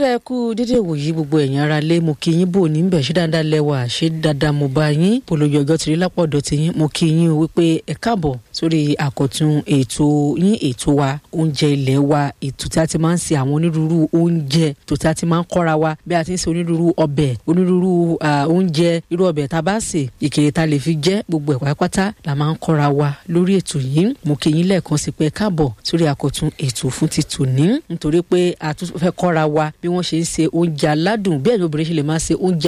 dáa kú dédé wòyí gbogbo ẹ̀yin ara lé mo kí yín bò ní bẹ̀ ṣé dáadáa lẹ́wà ṣé dáadáa mo bá yín polówó ọjọ́ tìrí lápọ̀dọ̀ tí yín mo kí yín o wípé ẹ káàbọ̀ sórí àkọ́tún ètò yín ètò wa oúnjẹ ilé wa ètò tí a ti máa ń ṣe àwọn onírúurú oúnjẹ ètò tí a ti máa ń kọ́ra wa bí a ti ń ṣe onírúurú ọbẹ̀ onírúurú oúnjẹ irú ọbẹ̀ tá a bá sè ìkèrè tá a lè fi jẹ gbogbo ẹ̀ pátápátá la máa ń kọ́ra wa lórí ètò yìí mo kí yín lẹ́ẹ̀kan sí pé káàbọ̀ sórí àkọ́tún ètò fún ti tòní nítorí pé a tún fẹ́ kọ́ra wa bí wọ́n ṣe ń ṣe oúnjẹ aládùn bí ẹ̀yin obìnrin ṣe lè máa ṣe oúnjẹ